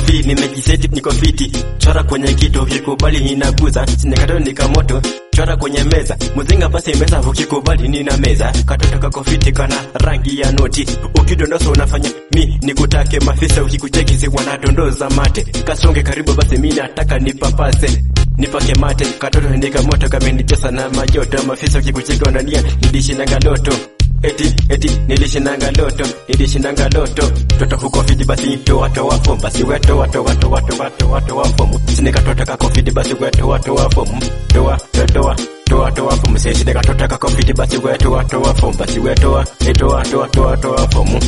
fi nimejiseti niko fiti chora kwenye kito ukikubali ninaguza sinekato nikamoto chora kwenye meza muzinga basi meza ukikubali nina meza katoto kako fiti kana rangi ya noti ukidondosa unafanya mi nikutake mafisa ukikucheki si wanadondoza mate kasonge karibu basi mi nataka nipapase nipake mate katoto ndika moto kamenijosa na majoto mafisa ukikucheki wanania nidishinanga loto eti eti nilishinanga loto nilishinanga loto toto huko fiti basi toa toa fomu basi we toa toa toa toa toa toa fomu sinikatoto kako fiti basi we toa toa fomu toa toa toa toa fomu sisi nikatoto kako fiti basi we toa toa fomu basi we toa toa toa toa toa fomu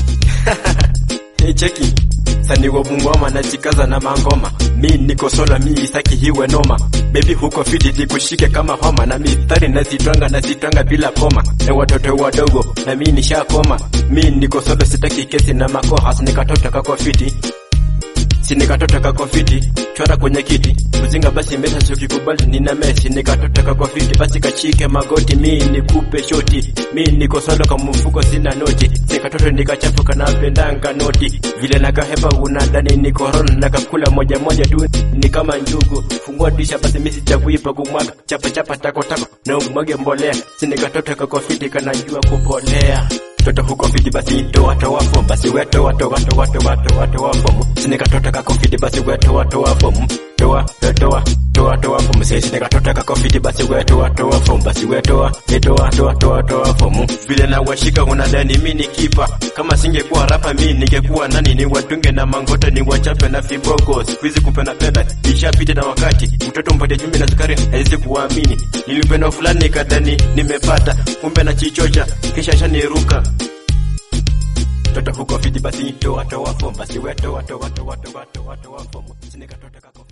Hey, cheki saniwo bungoma najikaza na mangoma mi niko sola mi isaki hiwe noma bebi huko fiti nikushike kama homa na mistari nazitwanga nazitwanga bila koma na watoto wadogo na mi nishakoma mi niko solo sitaki kesi na makoha sinikatoto kako fiti sinikatoto kako fiti chora kwenye kiti mzinga basi mesa sukikubali nina mesi nikatoto kako fiti basi kachike magoti mi nikupe shoti mi niko solo kama mfuko sina noti nikatoto nikachafuka napendanga noti vile nakahepa unadani ni korona nakakula moja moja tu ni kama njugu fungua disha basi misi chakuipa kumwaga chapa chapa tako tako na umwage mbolea sinikatoto kako fiti kanajua kupolea toto huko fiti basi toa toa fomu basi we toa toa toa toa toa toa fomu sinikatoto kako fiti basi we toa toa fomu toa toa toa toa fomu sisi nikatoto kako fiti basi we toa toa fomu basi we toa toa toa toa toa fomu vile na washika unadhani mi ni kipa kama singekuwa rapa mi ningekuwa nani ni watunge na mangoto ni wachape na fiboko sikuizi kupenda penda ishapita na wakati mtoto mpate chumvi na sukari haizi kuamini nilipenda fulani nikadhani nimepata kumbe na chichocha kisha shaniruka toto huko fiti basi toa toa fomu basi we toa toa toa toa toa toa fomu sinikatoto kako